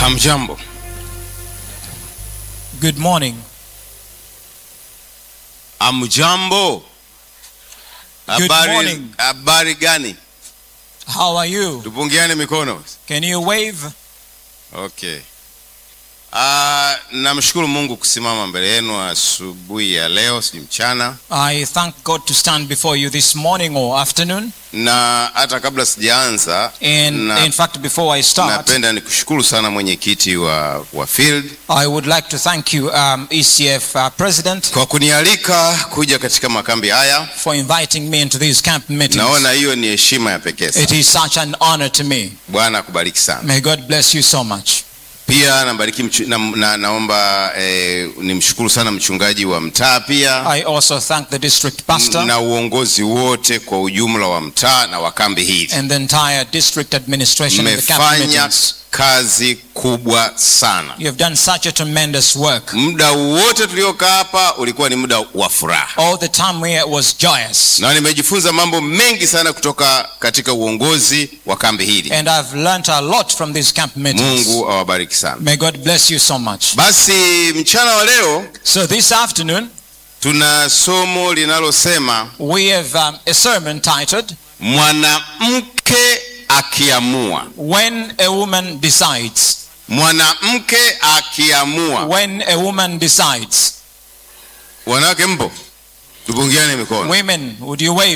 Hamjambo. Good morning. Hamjambo. Good Habari, morning. habari gani? How are you? Tupungiane mikono. Can you wave? Okay. Uh, namshukuru Mungu kusimama mbele yenu asubuhi ya leo, si mchana, I thank God to stand before you this morning or afternoon. na hata kabla sijaanza And na, in fact, before I start, napenda nikushukuru sana mwenyekiti wa, wa field I would like to thank you, um, ECF uh, President, kwa kunialika kuja katika makambi haya. for inviting me into these camp meetings. Naona hiyo ni heshima ya pekee It sana. is such an honor to me. Bwana akubariki sana. May God bless you so much. Pia nabariki mchu, na, na, naomba eh, nimshukuru sana mchungaji wa mtaa pia I also thank the district pastor na uongozi wote kwa ujumla wa mtaa na wa kambi hii. and the entire district administration of the camp Mmefanya meetings. kazi kubwa sana. You have done such a tremendous work. Muda wote tuliokaa hapa ulikuwa ni muda wa furaha, All the time here was joyous. na nimejifunza mambo mengi sana kutoka katika uongozi wa kambi hili. And I've learnt a lot from these camp meetings. Mungu awabariki sana. May God bless you so much. Basi mchana wa leo So this afternoon, tuna somo linalosema we have um, a sermon titled, mwanamke akiamua. When a Woman Decides. Mwanamke akiamua. When a Woman Decides. Wanawake mpo, tupungiane mikono. Women, would you wave?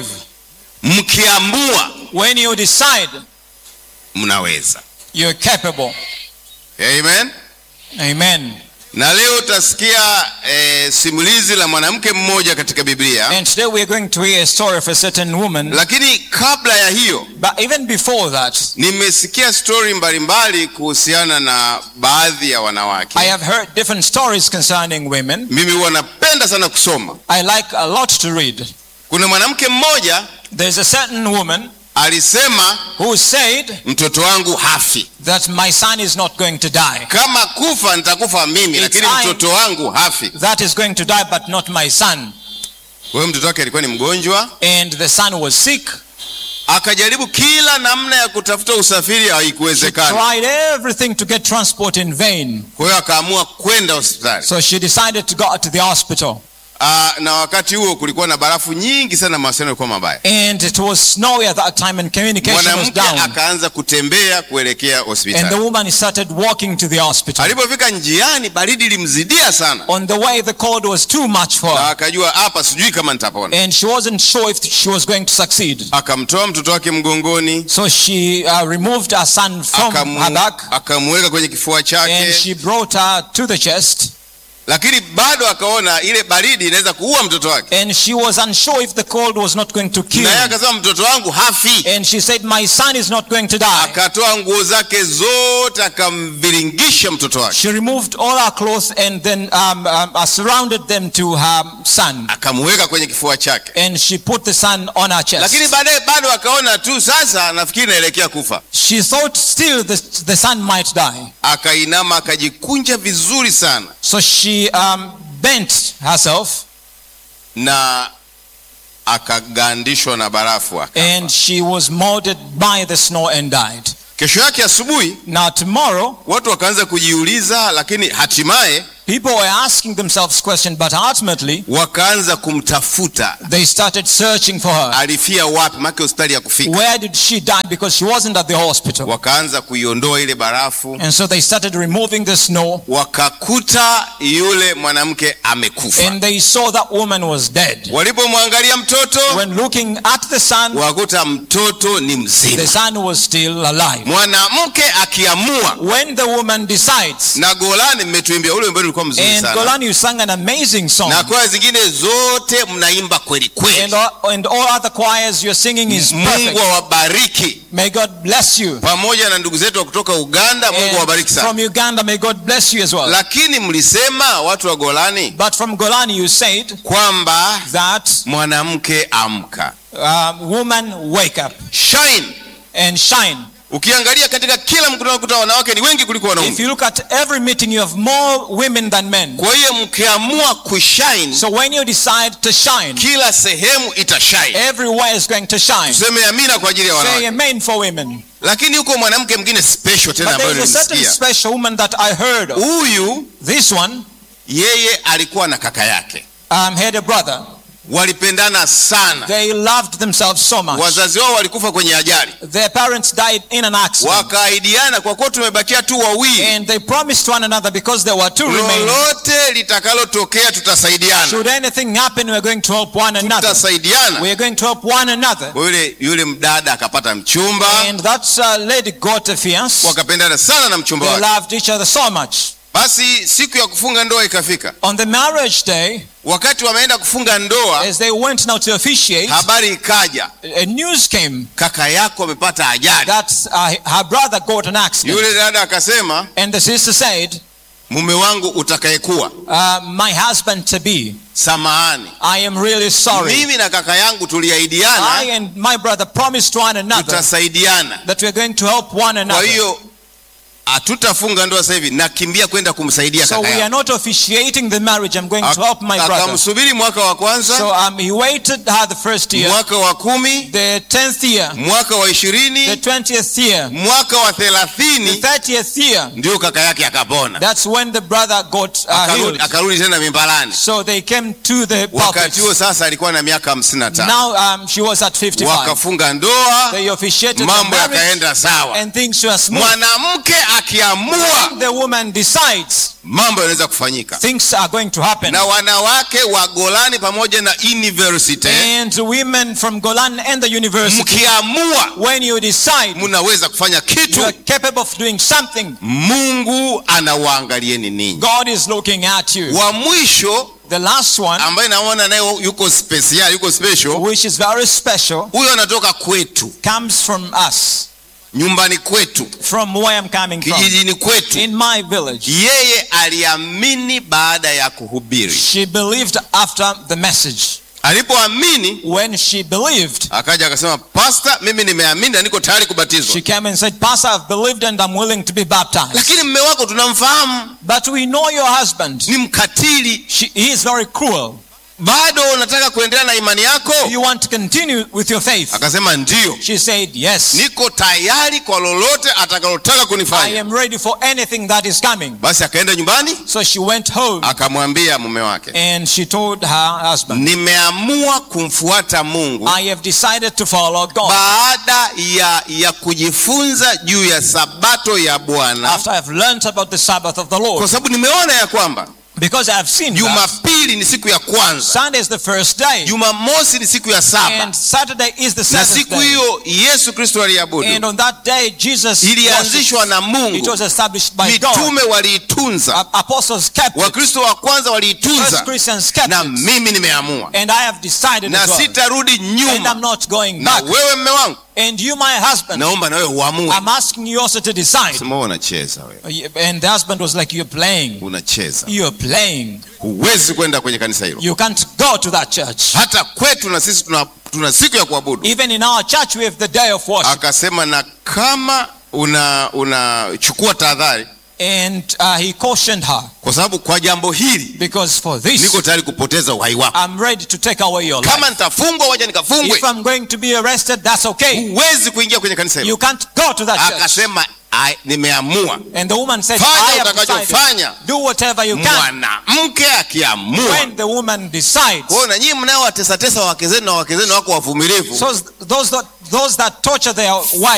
Mkiamua When you decide, mnaweza. you're capable. Amen. Amen. Na leo utasikia eh, simulizi la mwanamke mmoja katika Biblia, And today we're going to hear a story of a certain woman. lakini kabla ya hiyo But even before that, nimesikia stori mbalimbali kuhusiana na baadhi ya I wanawake. have heard different stories concerning women. Mimi huwa napenda sana kusoma. I like a lot to read. Kuna mwanamke mmoja There's a certain woman alisema, who said mtoto wangu hafi, that my son is not going to die. kama kufa nitakufa mimi, It's lakini I- mtoto wangu hafi. That is going to die, but not my son. Kwa hiyo mtoto wake alikuwa ni mgonjwa, And the son was sick. akajaribu kila namna ya kutafuta usafiri, She haikuwezekana. tried everything to get transport in vain. Kwa hiyo akaamua kwenda hospitali. So she decided to go to the hospital. Aa, na wakati huo kulikuwa na barafu nyingi sana, mawasiliano yalikuwa mabaya. And it was snowy at that time and communication was Mwanamke down. akaanza kutembea kuelekea And the hospitali. woman started walking to the hospital. Alipofika njiani, baridi ilimzidia sana, On the way, the cold was too much for na her. akajua hapa, sijui kama nitapona. And she wasn't sure if she was going to succeed. Akamtoa mtoto wake mgongoni, So she uh, removed her son from akamu- her back akamweka kwenye kifua and chake, she brought her to the chest. lakini bado akaona ile baridi inaweza kuua mtoto wake, And she was unsure if the cold was not going to kill na yeye him. akasema mtoto wangu hafi. And she said, My son is not going to die. Akatoa nguo zake zote akamviringisha mtoto wake, She removed all her clothes and then um, um, uh, surrounded them to her son. akamweka kwenye kifua chake, And she put the son on her chest. lakini baadaye bado akaona tu, sasa nafikiri naelekea kufa. She thought still the, the son might die. Akainama akajikunja vizuri sana So she um, bent herself na akagandishwa na barafu akafa. and she was molded by the snow and died. Kesho yake asubuhi Now, tomorrow, watu wakaanza kujiuliza, lakini hatimaye people were asking themselves questions, but ultimately, wakaanza kumtafuta, they started searching for her. alifia wapi? Make hospitali ya kufika. Where did she die? Because she wasn't at the hospital. Wakaanza kuiondoa ile barafu, And so they started removing the snow wakakuta yule mwanamke amekufa. and they saw that woman was dead. Walipomwangalia mtoto, When looking at the son, wakuta mtoto ni the mzima. son was still alive. Mwanamke akiamua, When the woman decides, na Golani mmetuimbia ule wimbo ulikuwa mzuri and sana, Golan, you sang an amazing song. na kwaya zingine zote mnaimba kweli And kweli. all, and all other choirs you're singing is Mungu perfect. awabariki, May God bless you. pamoja na ndugu zetu wa kutoka Uganda. Mungu And awabariki sana. from Uganda, may God bless you as well. Lakini mlisema watu wa Golani But from Golani, you said kwamba that mwanamke amka, um, woman, wake up shine. and shine. ukiangalia katika kila mkutano unakuta wanawake ni wengi kuliko If wanaume you look at every meeting, you have more women than men. kwa hiyo mkiamua kushine So when you decide to shine, kila sehemu itashine everywhere is going to shine. tuseme amina kwa ajili ya Say wanawake amen for women. lakini huko mwanamke mwingine special tena But ambayo there is a certain nilimsikia special woman that I heard of. huyu This one yeye alikuwa na kaka yake um, had a brother. walipendana sana They loved themselves so much. wazazi wao walikufa kwenye ajali Their parents died in an accident. wakaahidiana kwa kuwa tumebakia tu wawili And they promised one another because there were two remaining. lolote litakalotokea tutasaidiana Should anything happen, we're going to help one another. tutasaidiana We're going to help one another. Kwa yule yule mdada akapata mchumba And that uh, lady got a fiance. wakapendana sana na mchumba They wake loved each other so much. basi siku ya kufunga ndoa ikafika On the marriage day, wakati wameenda kufunga ndoa as they went now to officiate, habari ikaja a news came kaka yako amepata ajali that uh, her brother got an accident. yule dada akasema And the sister said, mume wangu utakayekuwa uh, My husband to be, samahani I am really sorry. mimi na kaka yangu I tuliahidiana and my brother promised one another tutasaidiana that we're going to help one kwa another. hiyo hatutafunga ndoa sasa hivi nakimbia kwenda kumsaidia So kaka we are yangu not officiating the marriage. I'm going to help my brother. akamsubiri mwaka wa kwanza So um, he waited her the first year, mwaka wa kumi the tenth year, mwaka wa the ishirini twentieth year, mwaka wa the thelathini thirtieth year. ndio kaka yake akapona That's when the brother got uh, akarudi, healed. akarudi tena mimbalani So they came to the wakati huo pulpit. sasa alikuwa na miaka hamsini na tano Now um, she was at 55. wakafunga ndoa They officiated the mambo marriage yakaenda sawa and things were smooth. mwanamke akiamua The woman decides mambo yanaweza kufanyika things are going to happen. na wanawake wa golani pamoja na university And women from Golan and the university, mkiamua when you decide mnaweza kufanya you kitu are capable of doing something, mungu anawaangalieni ninyi God is looking at you. wa mwisho The last one, ambaye naona naye yuko special yuko special which is very special, huyo anatoka kwetu comes from us, nyumbani kwetu from where I'm coming from, kijijini kwetu in my village. yeye aliamini baada ya kuhubiri She believed after the message. alipoamini When she believed, akaja akasema pasta mimi nimeamini na niko tayari kubatizwa she came and said, Pastor, I've believed and I'm willing to be baptized. lakini mme wako tunamfahamu But we know your husband. ni mkatili She, he is very cruel. bado unataka kuendelea na imani yako You want to continue with your faith? akasema ndio She said, Yes. niko tayari kwa lolote atakalotaka I kunifanya am ready for anything that is coming. basi akaenda nyumbani So she went home akamwambia mume wake and she told her husband, nimeamua kumfuata mungu I have decided to follow God. baada ya ya kujifunza juu ya sabato ya bwana After I've learned about the Sabbath of the kwa Lord. sababu nimeona ya kwamba Because I have seen that jumapili ni siku ya kwanza Sunday is the first day. jumamosi ni siku ya saba And Saturday is the na seventh siku day. hiyo yesu kristo And aliabudu on that day, Jesus ilianzishwa na worshipped. It mungu was established by God. mitume waliitunza A- Apostles kept it. wakristo wa kwanza First waliitunza Christians kept na it. mimi nimeamua And I have decided na as well. sitarudi And I'm nyuma not going na back. wewe mme wangu And you, my husband, naomba na wewe uamue I'm asking you also to decide. sema wewe unacheza wewe And the husband was like, You're playing. unacheza You're playing. huwezi kwenda kwenye kanisa hilo You can't go to that church. hata kwetu na sisi tuna, tuna siku ya kuabudu Even in our church, we have the day of worship. akasema na kama una unachukua tahadhari And uh, he cautioned her kwa sababu kwa jambo hili because for this, niko tayari kupoteza uhai wako I'm ready to take away your life. kama nitafungwa waja nikafungwe If I'm going to be arrested, that's okay. huwezi kuingia kwenye kanisa hilo You can't go to that church. akasema "I- nimeamua And the woman said, Fanya I have decided. utakachofanya. Do whatever you can. mwanamke akiamua When the woman decides. kwa hiyo na nyinyi mnaowatesatesa wake zenu na wake zenu wako wavumilivu So those that, those that torture their wives.